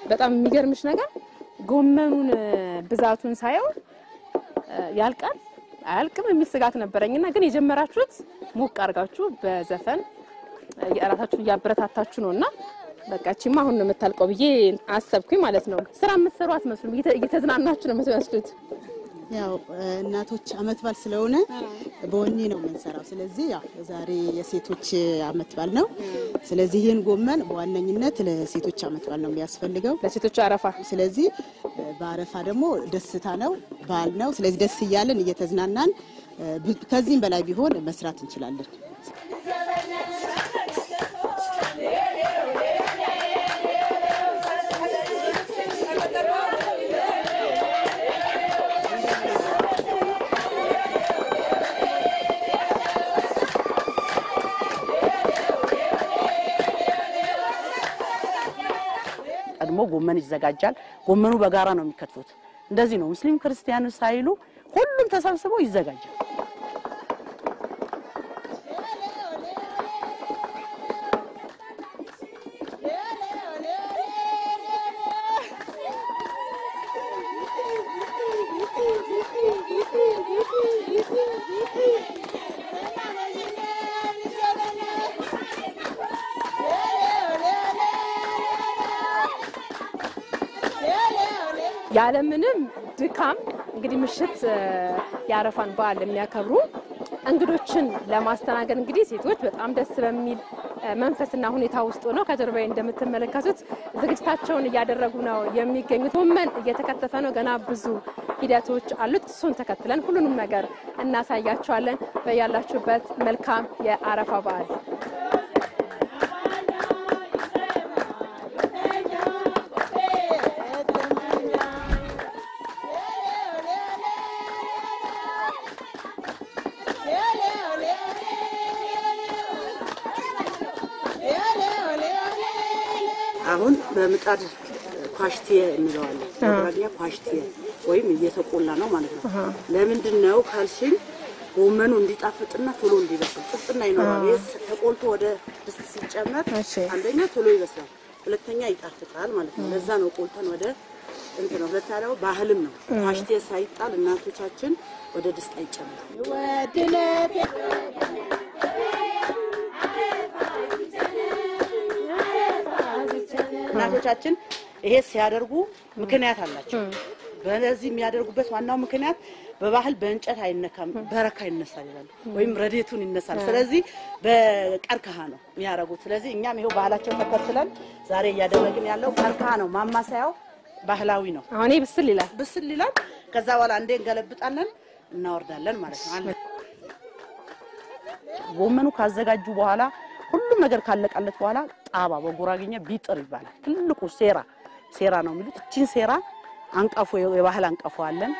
በጣም የሚገርምሽ ነገር ጎመኑን ብዛቱን ሳየው ያልቃል አያልቅም የሚል ስጋት ነበረኝና ግን የጀመራችሁት ሞቅ አድርጋችሁ በዘፈን የራሳችሁን እያበረታታችሁ ነውና በቃ እቺማ አሁን ነው የምታልቀው ብዬ አሰብኩኝ ማለት ነው። ስራ የምትሰሩ አትመስሉም፣ እየተዝናናችሁ ነው የምትመስሉት። ያው እናቶች አመት በዓል ስለሆነ በወኔ ነው የምንሰራው። ስለዚህ ያው ዛሬ የሴቶች አመት በዓል ነው። ስለዚህ ይህን ጎመን በዋነኝነት ለሴቶች አመት በዓል ነው የሚያስፈልገው፣ ለሴቶች አረፋ። ስለዚህ በአረፋ ደግሞ ደስታ ነው፣ በዓል ነው። ስለዚህ ደስ እያለን እየተዝናናን ከዚህም በላይ ቢሆን መስራት እንችላለን። ቀድሞ ጎመን ይዘጋጃል። ጎመኑ በጋራ ነው የሚከትፉት። እንደዚህ ነው ሙስሊም ክርስቲያን ሳይሉ ሁሉም ተሰብስበው ይዘጋጃል። ያለምንም ድካም እንግዲህ ምሽት የአረፋን በዓል የሚያከብሩ እንግዶችን ለማስተናገድ እንግዲህ ሴቶች በጣም ደስ በሚል መንፈስና ሁኔታ ውስጥ ሆነው ከጀርባዬ እንደምትመለከቱት ዝግጅታቸውን እያደረጉ ነው የሚገኙት። ጎመን እየተከተፈ ነው። ገና ብዙ ሂደቶች አሉት። እሱን ተከትለን ሁሉንም ነገር እናሳያቸዋለን። በያላችሁበት መልካም የአረፋ በዓል አሁን በምጣድ ኳሽቲየ እንለዋለን። በጉራጌኛ ኳሽቲየ ወይም እየተቆላ ነው ማለት ነው። ለምንድን ነው ካልሽኝ ጎመኑ እንዲጣፍጥና ቶሎ እንዲበስል ጥፍጥና ይኖራል። ይህ ተቆልቶ ወደ ድስት ሲጨመር አንደኛ ቶሎ ይበስላል፣ ሁለተኛ ይጣፍጣል ማለት ነው። ለዛ ነው ቆልተን ወደ እንትን ነው። ሁለተኛ ደግሞ ባህልም ነው። ኳሽቲየ ሳይጣል እናቶቻችን ወደ ድስት አይጨምርም። እናቶቻችን ይሄ ሲያደርጉ ምክንያት አላቸው። በዚህ የሚያደርጉበት ዋናው ምክንያት በባህል በእንጨት አይነካም፣ በረካ ይነሳል ይላሉ፣ ወይም ረዴቱን ይነሳል። ስለዚህ በቀርከሃ ነው የሚያደርጉት። ስለዚህ እኛም ይሄው ባህላቸውን ተከትለን ዛሬ እያደረግን ያለው ቀርከሃ ነው። ማማሰያው ባህላዊ ነው። አሁን ብስል ይላል ብስል ይላል። ከዛ በኋላ እንዴ እንገለብጣለን፣ እናወርዳለን ማለት ነው። አለ ጎመኑ ካዘጋጁ በኋላ ሁሉም ነገር ካለቀለት በኋላ ጣባ በጉራጌኛ ቢጥር ይባላል። ትልቁ ሴራ ሴራ ነው የሚሉት። እቺን ሴራ አንቀፎ የባህል አንቀፎ አለን።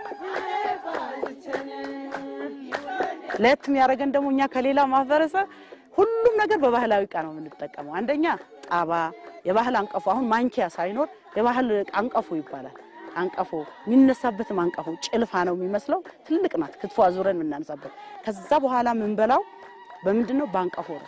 ለየት የሚያደርገን ደግሞ እኛ ከሌላ ማህበረሰብ ሁሉም ነገር በባህላዊ እቃ ነው የምንጠቀመው። አንደኛ ጣባ፣ የባህል አንቀፎ። አሁን ማንኪያ ሳይኖር የባህል አንቀፎ ይባላል። አንቀፎ የሚነሳበትም አንቀፎ ጭልፋ ነው የሚመስለው። ትልቅ ናት። ክትፎ አዙረን የምናነሳበት። ከዛ በኋላ የምንበላው በምንድን ነው? በአንቀፎ ነው።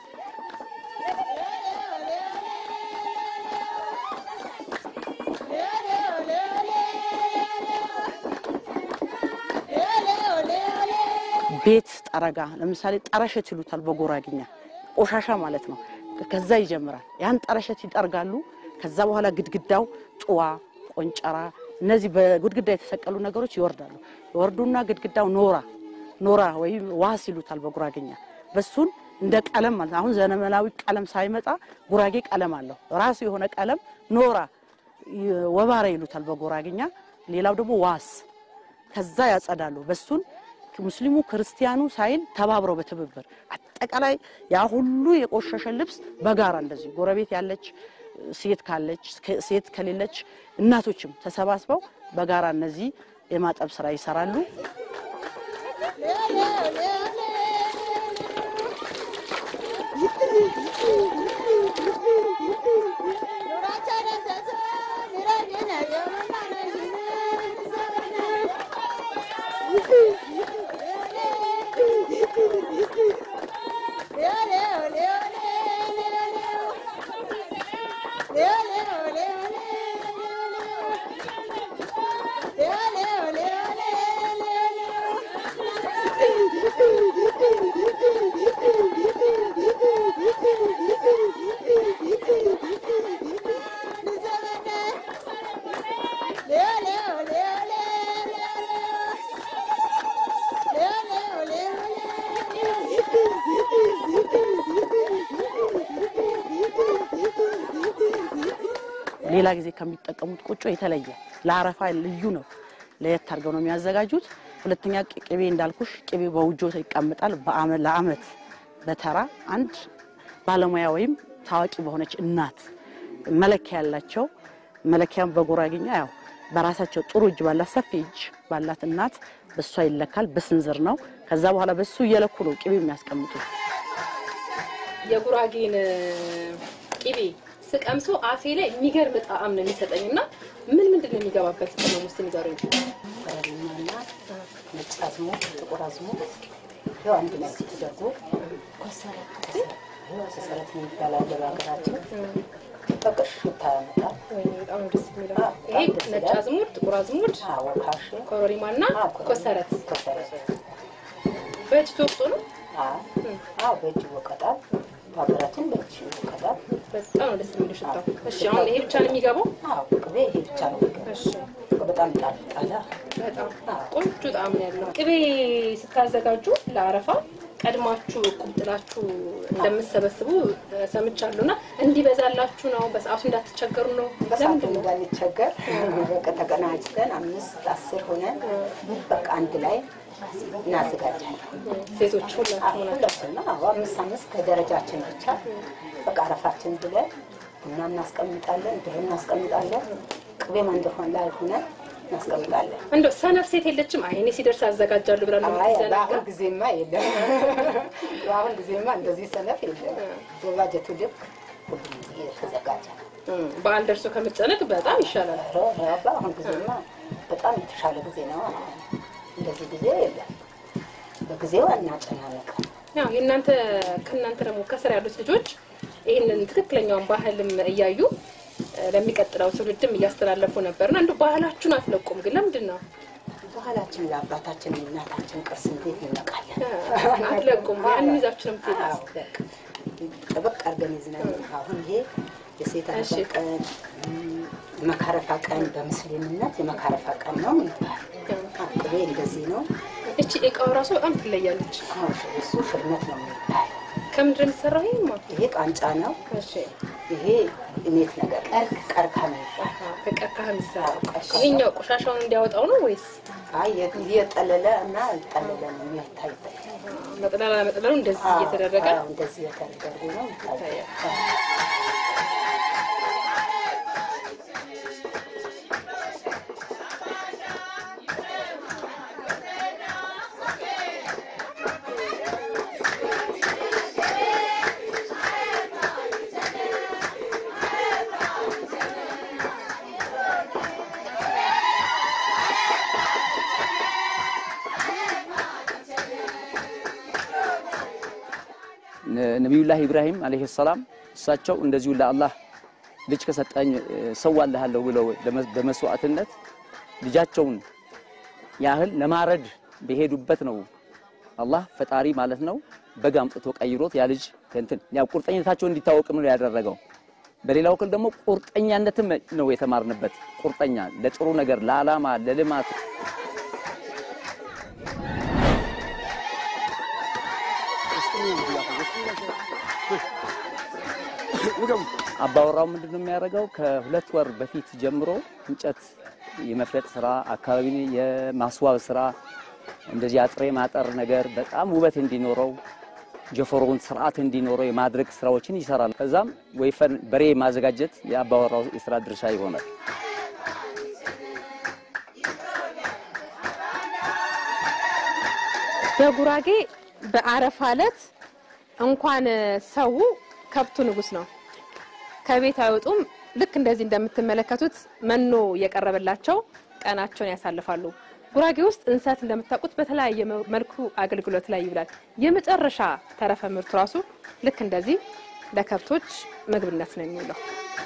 ቤት ጠረጋ ለምሳሌ ጠረሸት ይሉታል በጎራግኛ ቆሻሻ ማለት ነው። ከዛ ይጀምራል። ያን ጠረሸት ይጠርጋሉ። ከዛ በኋላ ግድግዳው ጭዋ፣ ቆንጨራ፣ እነዚህ በግድግዳ የተሰቀሉ ነገሮች ይወርዳሉ። ይወርዱና ግድግዳው ኖራ ኖራ ወይም ዋስ ይሉታል በጉራግኛ በሱን እንደ ቀለም ማለት ነው። አሁን ዘመናዊ ቀለም ሳይመጣ ጉራጌ ቀለም አለው ራሱ የሆነ ቀለም ኖራ ወባራ ይሉታል በጉራግኛ። ሌላው ደግሞ ዋስ ከዛ ያጸዳሉ በሱን ሙስሊሙ ክርስቲያኑ ሳይል ተባብረው በትብብር አጠቃላይ ያ ሁሉ የቆሸሸ ልብስ በጋራ እንደዚህ ጎረቤት ያለች ሴት ካለች ሴት ከሌለች እናቶችም ተሰባስበው በጋራ እነዚህ የማጠብ ስራ ይሰራሉ። ሌላ ጊዜ ከሚጠቀሙት ቆጮ የተለየ ለአረፋ ልዩ ነው። ለየት አድርገው ነው የሚያዘጋጁት። ሁለተኛ ቅቤ እንዳልኩሽ ቅቤ በውጆ ይቀመጣል። በአመት ለአመት በተራ አንድ ባለሙያ ወይም ታዋቂ በሆነች እናት መለኪያ ያላቸው መለኪያም በጉራጌኛ ያው በራሳቸው ጥሩ እጅ ባላት ሰፊ እጅ ባላት እናት በሷ ይለካል። በስንዝር ነው። ከዛ በኋላ በሱ እየለኩ ነው ቅቤ የሚያስቀምጡ። የጉራጌን ቅቤ ስቀምሶ አፌ ላይ የሚገርም ጣዕም ነው የሚሰጠኝ እና ምን ምንድን ነው የሚገባበት ቅመም ውስጥ ንገሩኝ። ኮረሪማና ነጭ አዝሙድ፣ ጥቁር አዝሙድ ያው አንድ ላይ ተደርጎ ኮሰረት የሚባል አለ በሀገራችን። በቃ ሽታ ያመጣል። ወይኔ በጣም ነው ደስ የሚለው። አዎ፣ ይሄ በጣም ደስ ነጭ ይላል። አዝሙድ፣ ጥቁር አዝሙድ፣ አዎ ካሽ ኮረሪማና ኮሰረት ኮሰረት በእጅ ተወቅጦ ነው። አዎ አዎ፣ በእጅ ይወቀጣል። በሀገራችን በእጅ ይወቀጣል። በጣም ነው ደስ የሚለው ሽታው። እሺ አሁን ይሄ ብቻ ነው የሚገባው? አዎ ቅቤ ይሄ ብቻ ነው የሚገባው። እሺ በጣም ይጣፍጣል። በጣም ቆንጆ ጣዕም ነው ያለው። ቅቤ ስታዘጋጁ ለአረፋ ቀድማችሁ እቁብ ጥላችሁ እንደምትሰበስቡ ሰምቻለሁ እና እንዲበዛላችሁ ነው፣ በሰዓቱ እንዳትቸገሩ ነው። በሰዓቱ ለምንድን ነው? እንዳንቸገር በቃ ተቀናጅተን አምስት አስር ሆነን በቃ አንድ ላይ እናዘጋጃለን። ሴቶች ሁላችሁ ናቸው። ሁላችን ነው። አዎ አምስት አምስት ከደረጃችን ብቻ በቃ አረፋችን ብለን ቡና እናስቀምጣለን፣ ብር እናስቀምጣለን። ቅቤም እንደሆን ላይ ሆነን እናስቀምጣለን። እንደው ሰነፍ ሴት የለችም። አይ እኔ ሲደርስ አዘጋጃለሁ ብላ ነው አይ የምትዘናጋ? በአሁን ጊዜማ የለም። በአሁን ጊዜማ እንደዚህ ሰነፍ የለም። በባጀቱ ልክ ሁሉም የተዘጋጀ ነው። እም፣ በዓል ደርሶ ከመጨነቅ በጣም ይሻላል። ኧረ በአሁን ጊዜማ በጣም የተሻለ ጊዜ ነው። እንደዚህ ጊዜ የለም። በጊዜው አናጨናነቅም። ያው የእናንተ ከእናንተ ደግሞ ከስር ያሉት ልጆች ይህንን ትክክለኛውን ባህልም እያዩ እ፣ ለሚቀጥለው ትውልድም እያስተላለፉ ነበርና እንደው ባህላችሁን አትለቁም ግን ለምንድን ነው ባህላችን ለአባታችን የእናታችን ቅርስ እንዴት እንነቃለን? አትለቁም? ያንን ይዛችሁ ነው የምትሄዱት? አዎ፣ በቃ ጠበቅ አድርገን ይዝናል። አሁን ይሄ የሴት አረፋ እሺ። ቀን እም፣ የመካረፋ ቀን በምስሊምነት የመካረፋ ቀን ነው የሚባል ቅቤ እንደዚህ ነው። እቺ እቃው ራሱ በጣም ትለያለች። አዎ፣ እሱ ፍርነት ነው የሚባል ከምንድን ነው የሚሰራው? ይሄማ ይሄ ቃንጫ ነው። እሺ፣ ይሄ እኔት ነገር ቀርካ ነው የሚባል ከቀርከሃ የሚሰራው አዎ፣ ቀርከሃ። ይሄኛው ቆሻሻውን እንዲያወጣው ነው ወይስ አይ እየጠለለ እና ጠለለ ነው የሚታይበት። መጥለላ መጥለሉ እንደዚህ አዎ፣ እየተደረገ አዎ፣ እንደዚህ የተደረገ ነው የሚታይበት። ይታያል። ነቢዩላህ ኢብራሂም አለይሂ ሰላም እሳቸው እንደዚሁ ለአላህ ልጅ ከሰጠኝ ሰዋልሃለሁ ብለው በመስዋዕትነት ልጃቸውን ያህል ለማረድ በሄዱበት ነው አላህ ፈጣሪ ማለት ነው በግ አምጥቶ ቀይሮት ያ ልጅ እንትን ያው ቁርጠኝነታቸው እንዲታወቅም ነው ያደረገው። በሌላ በኩል ደግሞ ቁርጠኛነትም ነው የተማርንበት። ቁርጠኛ ለጥሩ ነገር፣ ለዓላማ፣ ለልማት አባወራው ምንድን ነው የሚያደርገው? ከሁለት ወር በፊት ጀምሮ እንጨት የመፍለጥ ስራ፣ አካባቢን የማስዋብ ስራ፣ እንደዚህ አጥሬ ማጠር ነገር በጣም ውበት እንዲኖረው ጀፈሮውን ስርዓት እንዲኖረው የማድረግ ስራዎችን ይሰራል። ከዛም ወይፈን በሬ ማዘጋጀት የአባወራው የስራ ድርሻ ይሆናል። በጉራጌ በአረፋ ዕለት እንኳን ሰው ከብቱ ንጉስ ነው። ከቤት አይወጡም። ልክ እንደዚህ እንደምትመለከቱት መኖ እየቀረበላቸው ቀናቸውን ያሳልፋሉ። ጉራጌ ውስጥ እንሰት እንደምታውቁት በተለያየ መልኩ አገልግሎት ላይ ይውላል። የመጨረሻ ተረፈ ምርቱ ራሱ ልክ እንደዚህ ለከብቶች ምግብነት ነው የሚውለው።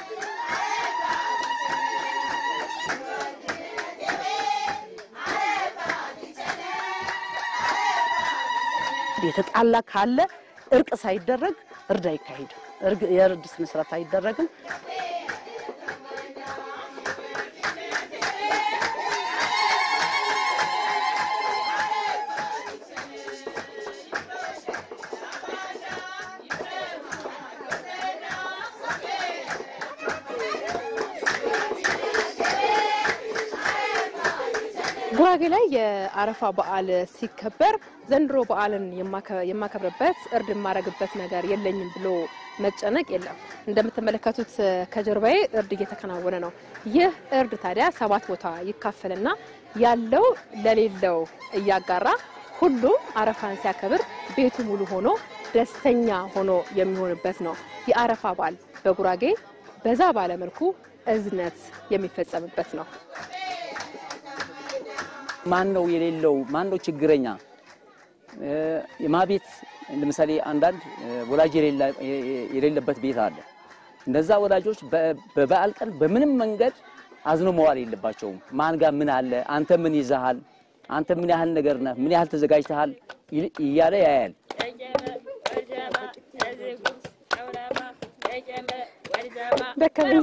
የተጣላ ካለ እርቅ ሳይደረግ እርድ አይካሄድም። እርግ- የእርድ ስነ ስርዓት አይደረግም። ጉራጌ ላይ የአረፋ በዓል ሲከበር ዘንድሮ በዓልን የማከ- የማከብርበት እርድ የማረግበት ነገር የለኝም ብሎ መጨነቅ የለም። እንደምትመለከቱት ከጀርባዬ እርድ እየተከናወነ ነው። ይህ እርድ ታዲያ ሰባት ቦታ ይካፈልና ያለው ለሌለው እያጋራ ሁሉም አረፋን ሲያከብር ቤቱ ሙሉ ሆኖ ደስተኛ ሆኖ የሚሆንበት ነው። የአረፋ በዓል በጉራጌ በዛ ባለመልኩ እዝነት የሚፈጸምበት ነው። ማን ነው የሌለው? ማን ነው ችግረኛ? የማቤት ለምሳሌ አንዳንድ ወላጅ የሌላ- የሌለበት ቤት አለ። እነዛ ወላጆች በ- በበዓል ቀን በምንም መንገድ አዝኖ መዋል የለባቸውም። ማን ጋር ምን አለ፣ አንተ ምን ይዘሃል፣ አንተ ምን ያህል ነገር ነህ፣ ምን ያህል ተዘጋጅተሃል ይል- እያለ ያያል። ደከመኝ።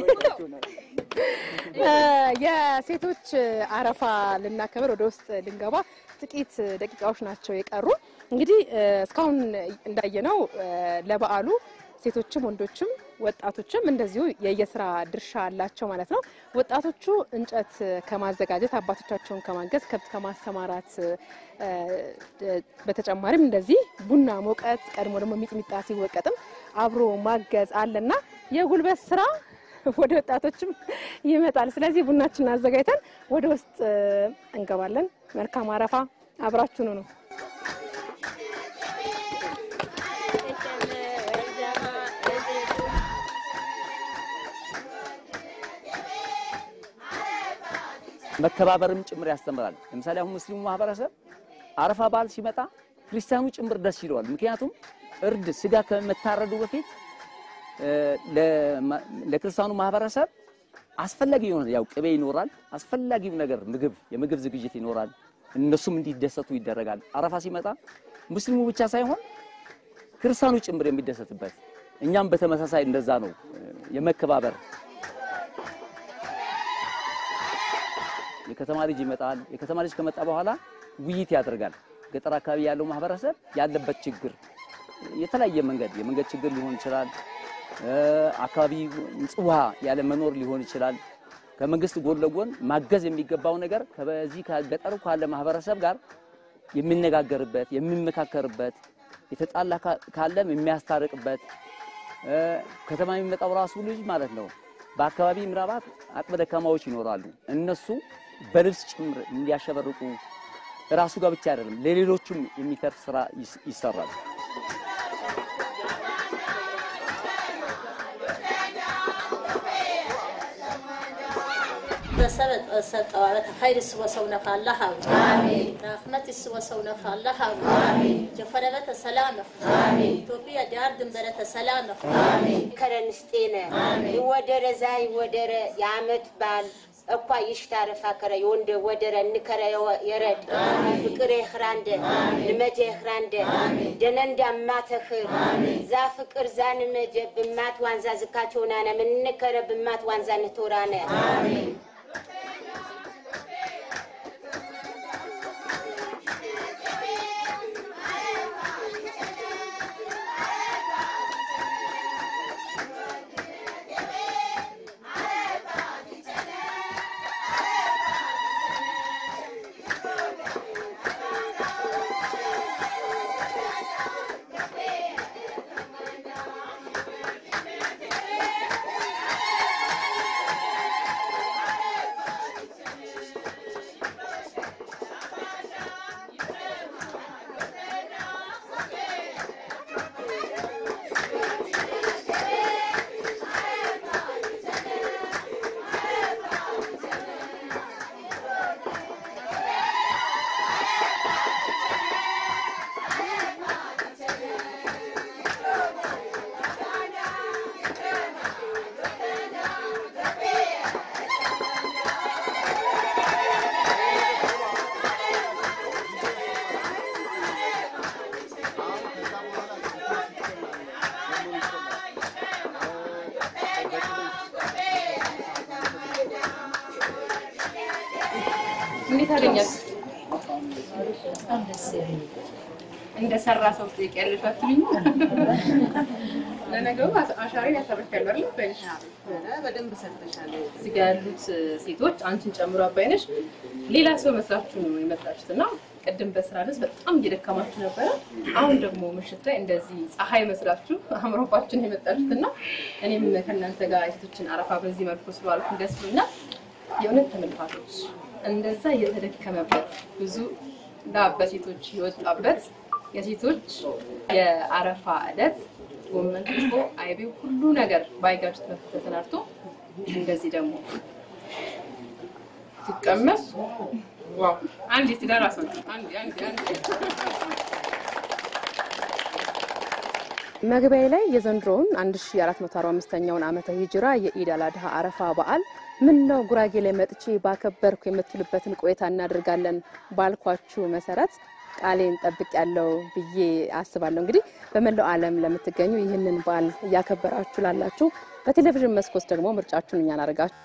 የሴቶች አረፋ ልናከብር ወደ ውስጥ ልንገባ ጥቂት ደቂቃዎች ናቸው የቀሩ። እንግዲህ እስካሁን እንዳየነው ለበዓሉ ሴቶችም ወንዶችም ወጣቶችም እንደዚሁ የየስራ ድርሻ አላቸው ማለት ነው። ወጣቶቹ እንጨት ከማዘጋጀት አባቶቻቸውን ከማገዝ ከብት ከማሰማራት እ፣ በተጨማሪም እንደዚህ ቡና መውቀጥ ቀድሞ ደግሞ ሚጥሚጣ ሲወቀጥም አብሮ ማገዝ አለና የጉልበት ስራ ወደ ወጣቶችም ይመጣል። ስለዚህ ቡናችንን አዘጋጅተን ወደ ውስጥ እ፣ እንገባለን። መልካም አረፋ፣ አብራችሁኑ ነው። መከባበርም ጭምር ያስተምራል። ለምሳሌ አሁን ሙስሊሙ ማህበረሰብ አረፋ በዓል ሲመጣ ክርስቲያኑ ጭምር ደስ ይለዋል። ምክንያቱም እርድ ስጋ ከመታረዱ በፊት እ፣ ለማ- ለክርስቲያኑ ማህበረሰብ አስፈላጊ የሆነ ያው ቅቤ ይኖራል፣ አስፈላጊው ነገር ምግብ፣ የምግብ ዝግጅት ይኖራል። እነሱም እንዲደሰቱ ይደረጋል። አረፋ ሲመጣ ሙስሊሙ ብቻ ሳይሆን ክርስቲያኑ ጭምር የሚደሰትበት እኛም በተመሳሳይ እንደዛ ነው እ፣ የመከባበር የከተማ ልጅ ይመጣል። የከተማ ልጅ ከመጣ በኋላ ውይይት ያደርጋል። ገጠር አካባቢ ያለው ማህበረሰብ ያለበት ችግር የተለያየ መንገድ የመንገድ ችግር ሊሆን ይችላል። እ፣ አካባቢ ንጹህ ውሃ ያለ መኖር ሊሆን ይችላል። ከመንግስት ጎን ለጎን ማገዝ የሚገባው ነገር ከበዚህ ከገጠሩ ካለ ማህበረሰብ ጋር የሚነጋገርበት የሚመካከርበት የተጣላ ካ- ካለም የሚያስታርቅበት እ፣ ከተማ የሚመጣው ራሱ ልጅ ማለት ነው። በአካባቢ ምናባት አቅመ ደካማዎች ይኖራሉ። እነሱ በልብስ ጭምር እንዲያሸበርቁ ራሱ ጋር ብቻ አይደለም ለሌሎቹም የሚተርፍ ስራ ይስ- ይሰራል። በሰበጥ ሰጠዋበት ኸይር ስወሰውነኸ አላህ አብ ራህመት ስወሰውነኸ አላህ አብ ጀፈረበተ ሰላምህ ኢትዮጵያ ዳር ድንበረተ ሰላምህ ከረንስጤነ ይወደረ ዛ ይወደረ የአመት በዓል እኳ ይሽታረ ፋከረ የወንደ ወደረ እንከረ የወ- የረድ ፍቅር የኽራንደ ንመጀ የኽራንደ ደነንዳ ማተኽር ዛ ፍቅር ዛ ንመጀ ብማት ዋንዛ ዝካቸውናነ ምንከረ ብማት ዋንዛ ንቶራነ እንዴት አገኛት? እንደሰራ ሰው ትጠይቂያለሽ አትሉኝ? ለነገሩ አሻሬን ያሳርፊያለሁ አይደል? በልሽ በደንብ ሰርተሻል። እዚህ ጋ ያሉት ሴቶች አንቺን ጨምሮ አባይነሽ ሌላ ሰው መስላችሁ ነው የመጣችሁት እና ቅድም በስራ ልብስ በጣም እየደከማችሁ ነበረ። አሁን ደግሞ ምሽት ላይ እንደዚህ ፀሐይ መስላችሁ አምሮባችሁ ነው የመጣችሁት እና እኔም ከእናንተ ጋር የሴቶችን አረፋ በዚህ መልኩ ስለዋልኩ ደስ ብሎኛል። የእውነት ተመልካቾች እንደዛ እየተደከመበት ብዙ ላብ በሴቶች የወጣበት የሴቶች የአረፋ ዕለት ጎመን ክትፎ፣ አይቤው ሁሉ ነገር ባይጋጅ ተሰናድቶ እንደዚህ ደግሞ ሲቀመስ ዋው! አንድ የትዳር አሰንት አንድ አንድ አንድ መግቢያ ላይ የዘንድሮውን 1445ኛውን ዓመተ ሂጅራ የኢድ አል አድሃ አረፋ በዓል ምን ነው ጉራጌ ላይ መጥቼ ባከበርኩ የምትሉበትን ቆይታ እናደርጋለን ባልኳችሁ መሰረት ቃሌን ጠብቅ ያለው ብዬ አስባለሁ። እንግዲህ በመላው ዓለም ለምትገኙ ይህንን በዓል እያከበራችሁ ላላችሁ በቴሌቪዥን መስኮት ደግሞ ምርጫችሁን እኛን አድርጋችሁ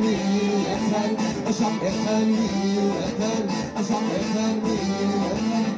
Asham